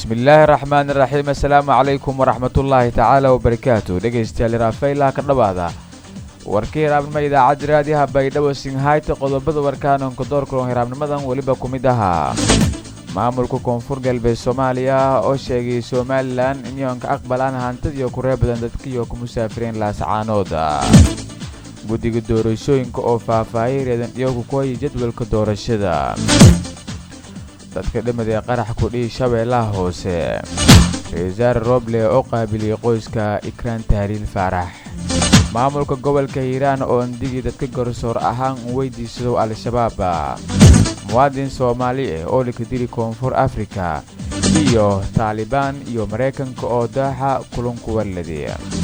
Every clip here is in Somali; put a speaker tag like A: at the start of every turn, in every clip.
A: bismillaahi raxmaan iraxiim assalaamu calaykum waraxmatullaahi tacaala wabarakaatu dhegaystayaal iraafaylaha ka dhowaada warkii hiraabnimo idaacadda raadiyaha baydhabo singhayta qodobada warkaanonka doorkulan hiraabnimadan weliba ku mid ahaa maamulka koonfur galbeed soomaaliya oo sheegay somalilan inyoonka aqbalaan hantadiiyo kuree badan dadkiiyo ku musaafireen laasacaanooda guddiga doorashooyinka oo faahfaahiyay reedan iyogu kuhaya jadwalka doorashada dadka dhimid ee qarax kudhihi shabeellaha hoose reesaar roble oo qaabiliyey qoyska ikraan tahliil faarax maamulka gobolka hiiraan oo andigii dadka garsoor ahaan u weydiisadow al-shabaab muwaadin soomaali ah oo laka dili koonfur afrika iyo taalibaan iyo maraykanka oo daaxa kulunku walladi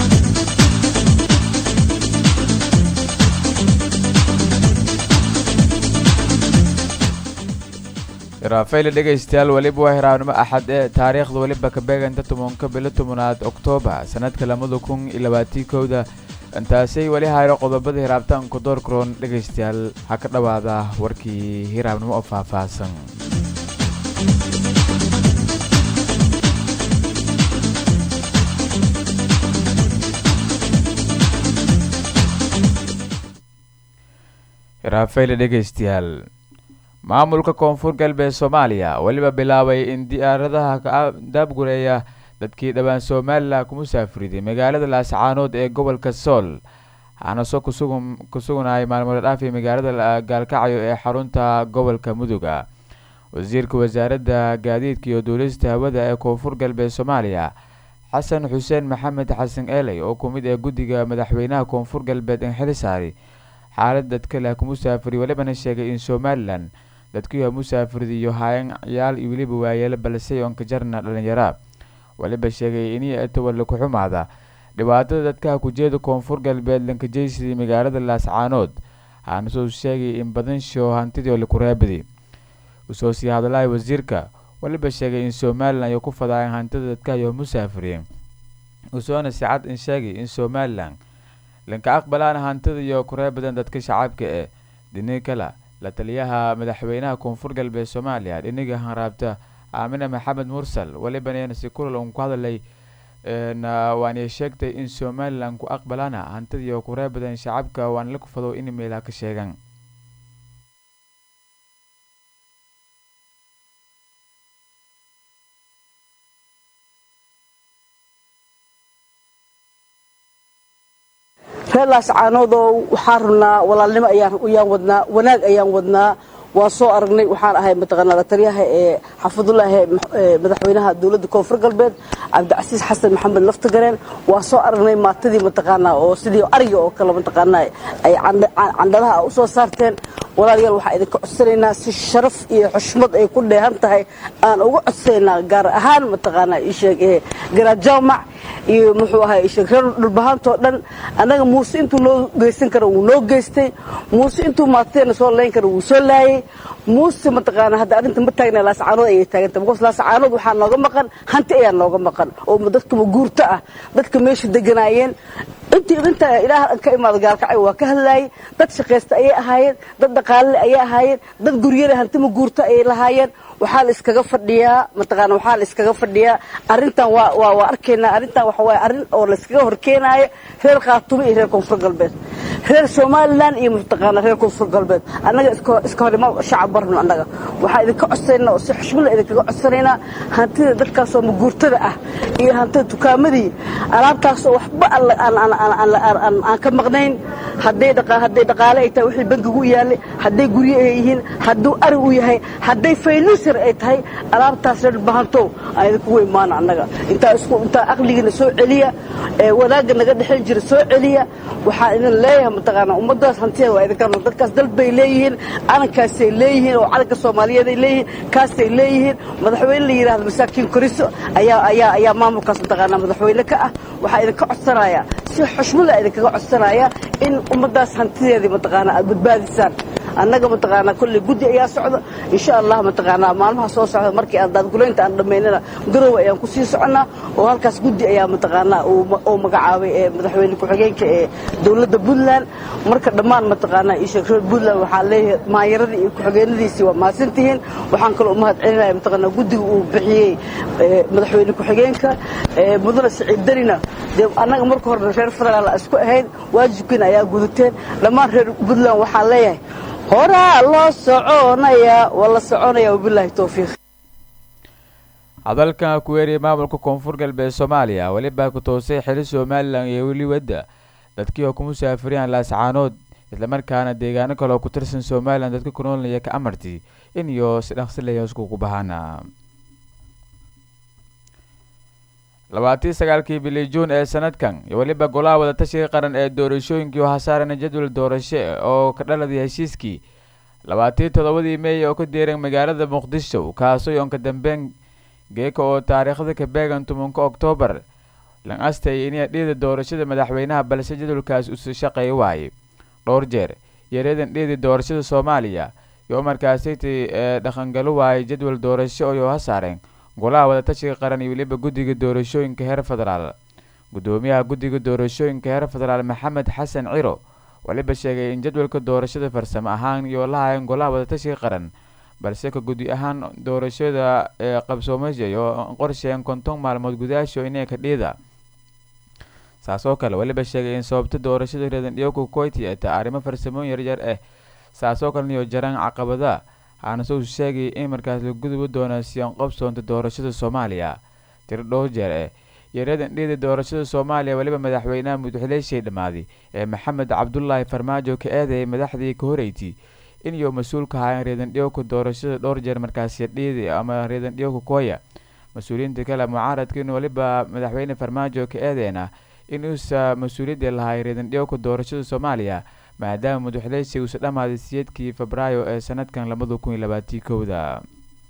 A: raafayla dhegaystayaal weliba waa hiraabnimo axad ee taariikhda weliba ka beeganta tobanka bilo tobanaad oktoobar sannadka labada kun iyo labaatii kowda intaasay weli hayro qodobada hiraabtaanku doorkaroon dhegaystayaal ha ka dhowaada warkii hiraabnimo oo faahfaahsan hiraafayla dhegaystayaal maamulka koonfur galbeed soomaaliya weliba bilaabay in diyaaradaha ka daabgureeya dadkii dhowaan somalilan ku musaafiriday magaalada laascaanood ee gobolka sool waxaana soo ku sugnayay maalmood dhaafi magaalada gaalkacyo ee xarunta gobolka muduga wasiirka wasaaradda gaadiidka iyo duulista hawada ee koonfur galbeed soomaaliya xasan xuseen maxamed xasan eeley oo ku mid ee guddiga madaxweynaha koonfur galbeed in xili saari xaalad dadka leh ku musaafiri welibana sheegay in somalilan dadkiiha musaafirda iyo hayan ciyaal iyo weliba waayeelo balse oonka jarna dhalinyara weliba sheegay inii atawalla ku xumaada dhibaatada dadkaha kujeeda koonfur galbeed lankajeysidii magaalada laascaanood waxaana soo sheegay in badan shoo hantidii oo lakureebadi usoo sii hadlahay wasiirka weliba sheegay in somalilan ay ku fadaayeen hantida dadkahayo musaafireen usoona si cad in sheegay in somalilan lanka aqbalaana hantida iyo kuree badan dadka shacabka ee dhini kala la taliyaha madaxweynaha koonfur galbeed soomaaliya dhiniga hanraabta aamine maxamed mursal welibana si kulal un ku hadalay waana sheegtay in somalilan ku aqbalaana hantida iyo kuree badan shacabka waana la kufado in meelaha ka sheegan
B: reer laascaanoodoo waxaan rabnaa walaalnimo ayaan wadnaa wanaag ayaan wadnaa waa soo aragnay waxaan ahay mataqaanaa la taliyaha ee xafidullaahi madaxweynaha dowladda koonfur galbeed cabdicasiis xasan maxamed laftagareen waa soo aragnay maatadii mataqaanaa oo sidii ariga oo kale mataqaanaa ay candhadaha u soo saarteen walaalayaal waxaan idinka codsanaynaa si sharaf iyo xushmad ay ku dheehan tahay aan uga codsanaynaa gaar ahaan mataqaanaa isheeg garaajawmac iyo muxuu ahay isheeg reer dhulbahaantoo dhan annaga muuse intuu noo geysan kara wuu noo geystay muuse intuu maatadeena soo layn kara wuu soo laayay muuse mataqaanaa hadda arrinta ma taagna laasacaanood ayay taaganta because laasacaanood waxaa nooga maqan hanti ayaa nooga maqan oo dadkaba guurto ah dadka meesha deganaayeen intii inta ilaah ka imaada gaalkacay waa ka hadlaayay dad shaqaysta ayay ahaayeen dad dhaqaalele ayay ahaayeen dad guryada hantima guurto ayay lahaayeen waxaa la iskaga fadhiyaa mataqaana waxaa la iskaga fadhiyaa arrintan waa waa waa arkaynaa arrintan waxa waaye arrin oo la iskaga horkeenaayo reer khaatumo iyo reer koonfur galbeed reer somalilan iyo mataqaana reer koonfur galbeed annaga iska iska hor ima shacab barno annaga waxaa idinka codsanaynaa oo si xushmada idinkaga codsanaynaa hantida dadkaasoo maguurtada ah iyo hantida dukaamadii alaabtaasoo waxba aan ka maqnayn hadday hadday dhaqaale ay tahay wixii bankigu yaalay hadday guryo ay yihiin hadduu ari u yahay hadday faynuusir ay tahay alaabtaas reer bahantow aan idinkugu imaano annaga intaa isku intaa aqligiina soo celiya ee wanaagga naga dhexin jira soo celiya waxaan idin leeyahay mataqaanaa ummaddaas hantida waa idinka dadkaas dal bay leeyihiin calankaasay leeyihiin oo calanka soomaaliyeed ay leeyihiin kaasay leeyihiin madaxweyne la yidhahdo masaakiin koriso ayaa ayaa ayaa maamulkaas mataqaanaa madaxweyne ka ah waxaa idinka codsanayaa si xushmada idinkaga codsanaya in ummaddaas hantideedii mataqaanaa aad badbaadisaan annaga mataqaanaa kolley guddi ayaa socda insha allah mataqaanaa maalmaha soo socda markii aan daadgulaynta aan dhammaynana garowe ayaan ku sii soconnaa oo halkaas guddi ayaa mataqaanaa uu magacaabay ee madaxweyne ku-xigeenka ee dowladda puntland marka dhammaan mataqaanaa isheeg reer puntland waxaan leeyahay maayaradii iyo ku-xigeenadiisii waa mahadsantihiin waxaan kaloo umahad celinaya mataqaanaa guddiga uu bixiyey madaxweyne ku-xigeenka mudane siciid darina dee annaga marka horena reer federaal isku ahayn waajibkiina ayaa gudateen dhammaan reer puntland waxaan leeyahay horaa loo soconayaa waa la soconaya wabilaahi towfiiq
A: hadalkan ku weeriyay maamulka koonfur galbeed soomaaliya welibaa ku toosay xili somalilan iyo weli wadda dadkii oo ku musaafiriyaan laascaanood islamarkaana deegaano kale oo ku tirsan somalilan dadka ku noolnaya ka amarti in iyo si dhaqsilaya iskugu bahaana labaatii sagaalkii bili juun ee sanadkan iyo weliba golaha wadatashiga qaran ee doorashooyinkii waxaa saarana jadwal doorasho oo ka dhaladay heshiiskii labaatii toddobadii meey oo ka deeran magaalada muqdisho kaasoo yoonka dambeyn geeka oo taariikhda ka beegan tobanka oktoobar lan astay inay dhiida doorashada madaxweynaha balse jadwalkaas usu shaqeey waayey dhowr jeer yareedan dhiidi doorashada soomaaliya iyo markaasiti ee dhaqangalo waayay jadwal doorasho oo ha saareen golaha wadatashiga qaran iyo weliba guddiga doorashooyinka heer federaal guddoomiyaha guddiga doorashooyinka heer federaal maxamed xasan ciro weliba sheegay in jadwalka doorashada farsamo ahaan iyo lahayn golaha wadatashiga qaran balse ka guddi ahaan doorashada ee qabsoomashay oo qorsheen konton maalmood gudaasho inay ka dhiida saas oo kale weliba sheegay in sababta doorashada reedan dhiyowka koyti ay tahay arrimo farsamooyin yaryar ah saas oo kaleniyo jaraan caqabada haanase uu sheegay in markaas la gudubi doono siyan qobsoonta doorashada soomaaliya tiro dhowr jeer eh yareedan dhiida doorashada soomaaliya weliba madaxweynaha mudxuleyshay dhammaaday ee maxamed cabdulaahi farmaajo ka eedayay madaxdii ka horeyti in iyo mas-uulka ahaayeen reedan dhiyowka doorashada dhowr jeer markaasi dhiidi ama reedan dhiyowka kooya mas-uuliyiinta kale mucaaradka in weliba madaxweyne farmaajo ka eedeena in uusa mas-uuliyadii lahay reedan dhiyowka doorashada soomaaliya maadaama madaxuleysi uusa dhammaaday siyeedkii febraayo ee sanadkan labada kun iyo labaatii kowda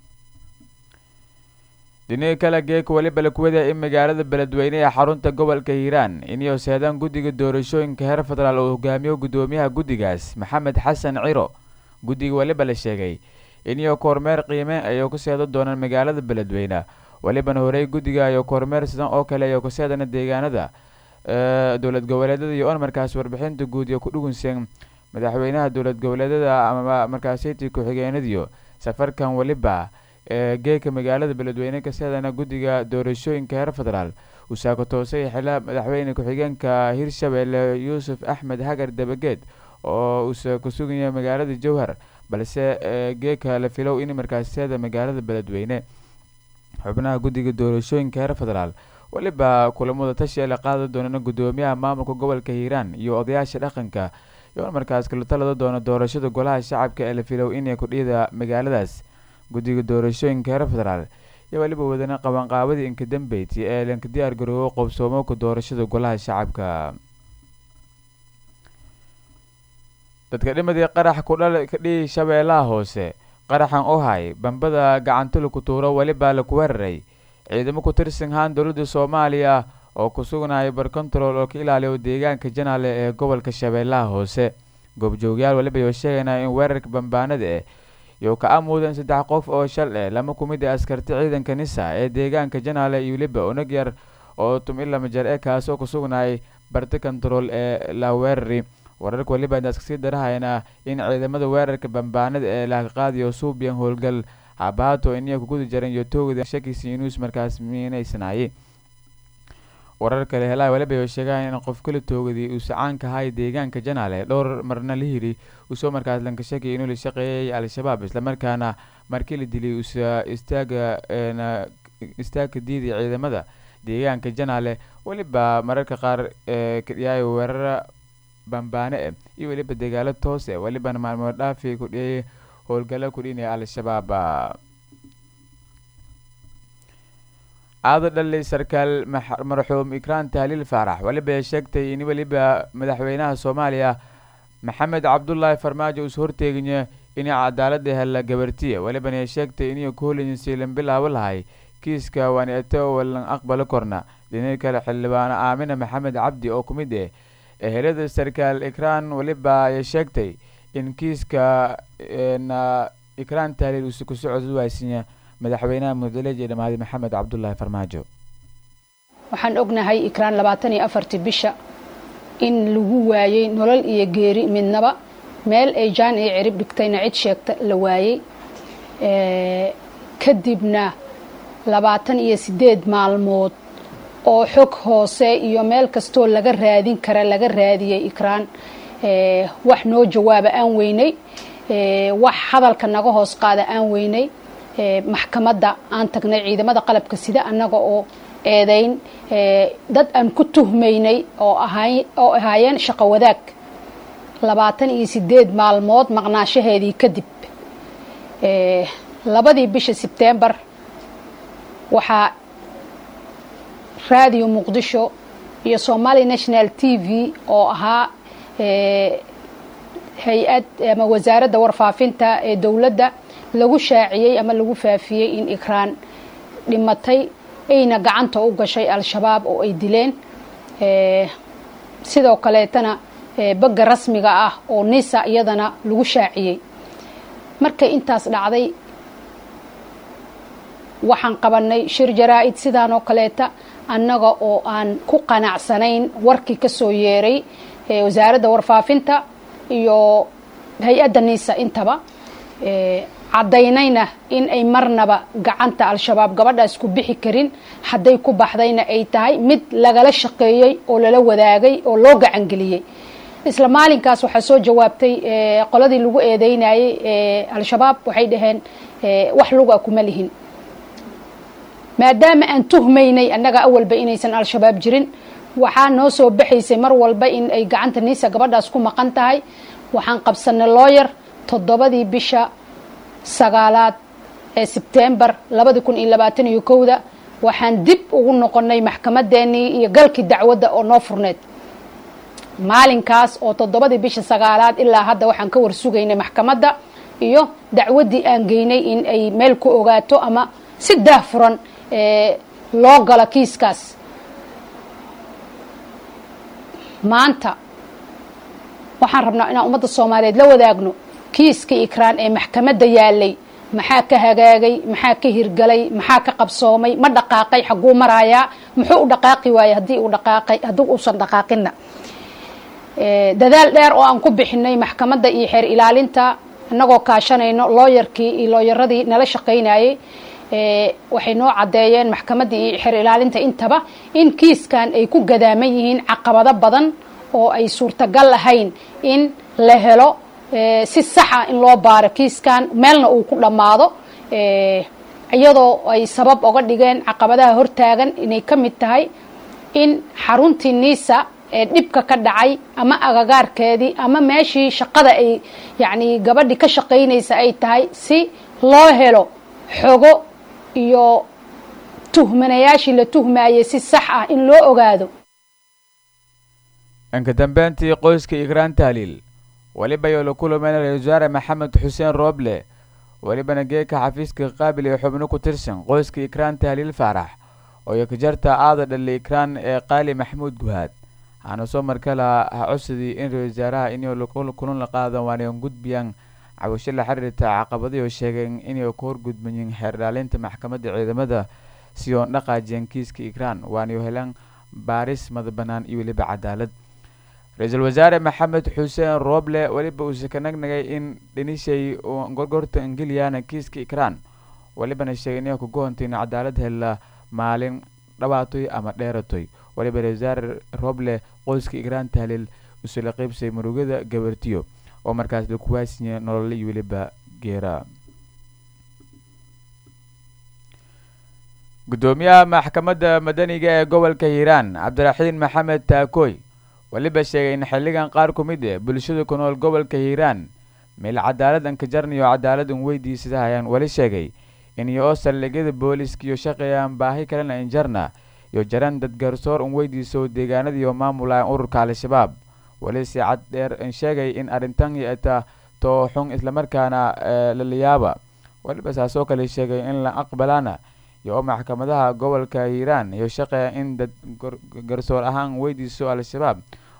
A: dhinaga kale geeka weliba la kuwada in magaalada beledweyne ee xarunta gobolka hiiraan iniyo seedaan guddiga doorashooyinka heer federaal uu hogaamiyo guddoomiyaha guddigaas maxamed xasan ciro guddiga weliba la sheegay iniyo kormeer qiime ayay ku seedo doonaan magaalada beledweyne welibana horey guddiga ayo kormeer sidan oo kale ayo ku seedana deegaanada dowlad goboleedyada iyo on markaas warbixinta guud iyo ku dhugunseen madaxweynaha dowlad goboleedyada ama markaasiti ku-xigeenadiyo safarkan weliba ee geeka magaalada beledweyne ka seedana guddiga doorashooyinka heer federaal uu saako toosay xila madaxweyne ku-xigeenka hirshabelle yuusuf axmed hagar dabageed oo uusa ku sugaya magaalada jowhar balse geeka la filow in markaas seeda magaalada beledweyne xubnaha guddiga doorashooyinka heer federaal weliba kulamada tashi la qaadi doonana guddoomiyaha maamulka gobolka hiiraan iyo odayaasha dhaqanka iyo markaas kala talada doona doorashada golaha shacabka ee la filow inay kudhiyada magaaladaas guddiga doorashooyinka heer federaal iyo weliba wadana qabanqaabadii inka dambeyti ee lanka diyaar garoobo qobsoomooka doorashada golaha shacabka dadka dhimadii qarax kudhal kadhihi shabeellaha hoose qaraxan ohay bambada gacantula ku tuuro welibaa laku weeraray ciidamo ku tirsan haan dowladda soomaaliya oo ku sugnaya barcontrol oo ka ilaaliyo deegaanka janaale ee gobolka shabeellaha hoose goobjoogyaal weliba yoo sheegaynaa in weerarka bambaanada eh iyo ka amuudan saddex qof oo shal eh lama kumid a askarti ciidanka nisa ee deegaanka janaale iyo weliba unag yar oo tum ilama jer e kaasoo ku sugnayay barti control ee la weerari wararka weliba intaas kasii darahayna in ciidamada weerarka bambaanada ee laaqaadiyo suubiyan howlgal habaato iniya kuguda jaran iyo toogda shakisi inuus markaas miinaysanaayey warar kale helaa weliba oo sheegaan in qof kala toogaday uu sacaanka ahay deegaanka janaale dhowr marna la hiri uusoo markaas lanka shakay inuu la shaqeeyay al-shabaab islamarkaana markii la dilay uusa istaaga istaagka diiday ciidamada deegaanka janaale weliba mararka qaar kadhiyaayo weerara bambaane eh iyo weliba dagaalo toos eh welibana maalmood dhaafi kudhiyay howlgalo kudhinaya al-shabaab aada dhalay sarkaal marxuum ikraan tahliil faarax weliba ay sheegtay in weliba madaxweynaha soomaaliya maxamed cabdulaahi farmaajo uus horteeganya inay cadaalada hela gabartiya welibana ay sheegtay inay kuholinsiilan bilaabo lahay kiiska waneeto walan aqbalo korna dhinaga kale xildhibaano aamina maxamed cabdi oo ku mid eh ehelada sarkaal ikraan weliba ay sheegtay in kiiska ikraan tahliil uuse ku socod waasinya madaxweynaha mudaleej ee dhamaaday maxamed cabdulaahi farmaajo
C: waxaan ognahay ikraan labaatan iyo afartii bisha in lagu waayey nolol iyo geeri midnaba meel ay jaan iyo cirib dhigtayna cid sheegta la waayey kadibna labaatan iyo siddeed maalmood oo xog hoose iyo meel kastoo laga raadin kara laga raadiyey ikraan wax noo jawaaba aan weynay wax hadalka naga hoos qaada aan weynay maxkamadda aan tagnay ciidamada qalabka sida annaga oo eedayn dad aan ku tuhmaynay oo oo ahaayeen shaqo wadaag labaatan iyo siddeed maalmood maqnaashaheedii kadib labadii bisha sebtembar waxaa raadiyo muqdisho iyo somali national t v oo ahaa hay-ad ama wasaaradda warfaafinta ee dowladda lagu shaaciyey ama lagu faafiyey in ikraan dhimatay ayna gacanta u gashay al-shabaab oo ay dileen sidoo kaleetana bagga rasmiga ah oo nisa iyadana lagu shaaciyey markay intaas dhacday waxaan qabanay shir jaraa-id sidaan oo kaleeta annaga oo aan ku qanacsanayn warkii ka soo yeeray wasaaradda warfaafinta iyo hay-adda nisa intaba caddaynayna in ay marnaba gacanta al-shabaab gabadhaas ku bixi karin hadday ku baxdayna ay tahay mid lagala shaqeeyey oo lala wadaagay oo loo gacangeliyey isla maalinkaas waxaa soo jawaabtay qoladii lagu eedeynayey al-shabaab waxay dhaheen wax luga kuma lihin maadaama aan tuhmaynay annaga awalba inaysan al-shabaab jirin waxaa noo soo baxaysay mar walba in ay gacanta niisa gabadhaas ku maqan tahay waxaan qabsanay looyar toddobadii bisha sagaalaad ee sebtembar labadi kun iyo labaatan iyo kowda waxaan dib ugu noqonay maxkamadeenii iyo galkii dacwadda oo noo furneed maalinkaas oo toddobadii bisha sagaalaad ilaa hadda waxaan ka warsugaynay maxkamadda iyo dacwaddii aan geynay in ay meel ku ogaato ama si daah furan loo galo kiiskaas maanta waxaan rabnaa inaan ummadda soomaaliyeed la wadaagno kiiskii ikraan ee maxkamadda yaalay maxaa ka hagaagay maxaa ka hirgalay maxaa ka qabsoomay ma dhaqaaqay xaguu marayaa muxuu u dhaqaaqi waayey haddii uu dhaqaaqay haddii uusan dhaqaaqinna dadaal dheer oo aan ku bixinay maxkamadda iyo xeer ilaalinta annagoo kaashanayno looyarkii iyo looyaradii nala shaqaynayey waxay noo caddeeyeen maxkamaddii iyo xeer ilaalinta intaba in kiiskan ay ku gadaaman yihiin caqabado badan oo ay suurtagal ahayn in la helo si saxa in loo baaro kiiskan meelna uu ku dhammaado iyadoo ay sabab oga dhigeen caqabadaha hortaagan inay ka mid tahay in xaruntii niisa ee dhibka ka dhacay ama agagaarkeedii ama meeshii shaqada ay yacni gabadhii ka shaqaynaysa ay tahay si loo helo xogo iyo tuhmanayaashii la tuhmayay si sax ah in loo ogaado
A: inka dambeyntii qoyska ikraan tahliil weliba yoo la kulamayn ra-isul wasaare maxamed xuseen rooble welibana geeka xafiiska qaabil ee xubno ku tirsan qoyska ikraan tahliil faarax oo yakajarta aada dhali ikraan ee qaali maxamuud guhaad waxaana soo markala ha codsadii in ra-isul wasaaraha inay kulan la qaadan waanayan gudbiyaan cabasho la xiriirta caqabadii oo sheegeen inay ku horgudmayiin xeer dhaalinta maxkamadda ciidamada si oon dhaqaajiyeen kiiska ikraan waanayo helaan baaris madabanaan iyo weliba cadaalad ra-iisul wasaare maxamed xuseen rooble weliba uuse ka nagnagay in dhinishay gorgorta ingiliyana kiiska ikraan welibana sheegay inay kugoonta in cadaalad hela maalin dhawaatoy ama dheeratoy weliba ra-isul wasaare rooble qoyska ikraan tahliil usula qeybsay murugada gabartiyo oo markaas lakuwaasinya nolole iyo weliba geera guddoomiyaha maxkamadda madaniga ee gobolka hiiraan cabdiraxiin maxamed taakooy weliba sheegay in xilligan qaar ku mid eh bulshada ku nool gobolka hiiraan meel cadaalad an ka jarnayo cadaalad un weydiisada hayaan weli sheegay in iyo oo saldhigyada booliiska iyo shaqeeyaan baahi kalena in jarna iyo jaran dad garsoor un weydiiso deegaanadiiyo maamulayan ururka al-shabaab weli si cad dheer in sheegay in arrintan ata too xun islamarkaana lalayaaba weliba saasoo kale sheegay in la aqbalana iyo oo maxkamadaha gobolka hiiraan iyo shaqeeya in dad garsoor ahaan weydiiso al-shabaab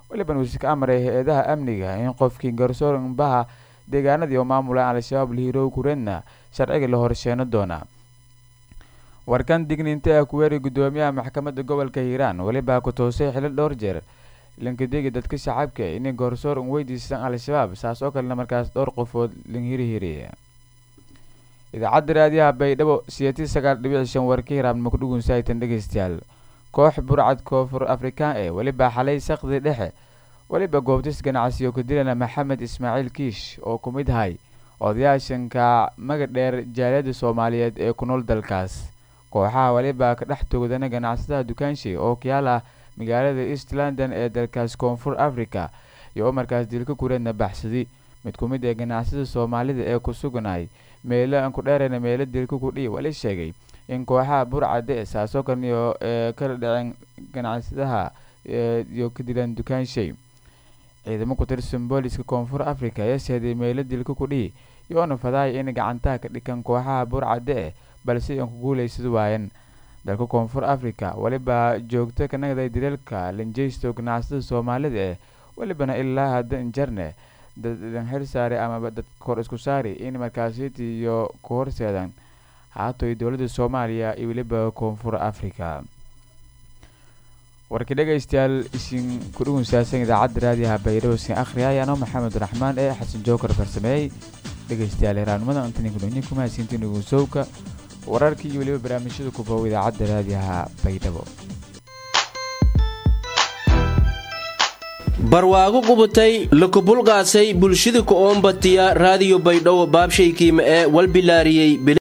A: weliban uuse ka amray hay-adaha amniga in qofkii garsooranbaha deegaanadii oo maamulaan al-shabaab lahirow kureedna sharciga la horsheeno doona warkan digniinta ah kuweeri guddoomiyaha maxkamadda gobolka hiiraan welibaa ku toosay xilil dhowr jeer lankadegi dadka shacabka inay goorsoor un weydiistaan al-shabaab saas oo kalena markaas dhowr qofood lanhirihiri idaacadda raadiyaha baydhabo siyatii sagaal dhibic shan warka hiraabnimo kudhugun saaitan dhegeystayaal koox burcad koonfur afrikaan ee weliba xalay sakdi dhexe weliba goobtis ganacsiyo ka dilana maxamed ismaaciil kiish oo ku mid ahay odayaashanka magadheer jaaliyadda soomaaliyeed ee ku nool dalkaas kooxaha weliba ka dhex toogdana ganacsadaha dukaanshay oo kayaal ah magaalada east london ee dalkaas koonfur africa iyo oo markaas dilka kureedna baxsadi mid ku mid ee ganacsada soomaalida ee ku suganay meelo aan ku dheerayna meelo dilka kudhii wali sheegay in kooxaha burcade saasoo kalniyo ee kala dhaceen ganacsadaha iyo ka dilaan dukaanshay ciidamo ku tirsan booliska koonfur africa ayaa seeday meelo dilka kudhihi iyoona fadaaya inay gacantaha ka dhikan kooxaha burcade eh balse aan ku guulaysad waayan dalka koonfur africa weliba joogto ka nagday dileelka lanjeysto ganacsada soomaalida eh welibana ilaa hadda injarne dad xil saare amaba dad kor isku saari in markaasiti iyo ku horseedan haatoy dowladda soomaaliya iyo weliba koonfur africa warkii dhegaystayaal isin ku dhugunsaasan idaacadda raadiyaha baydhabo sin akhriya ayaanoo maxamed raxmaan ee xasan jookar farsameeyey dhegaystayaal heraanimada antaninkudonya kumahadsiintiin dhugunsowka wararkii iyo weliba barnaamijyada kubow idaacadda raadiyaha baydhabo
D: barwaago qubutay lakubulqaasay bulshada ku oombatiya raadiyo baydhabo baabshaykiima ee walbilaariyey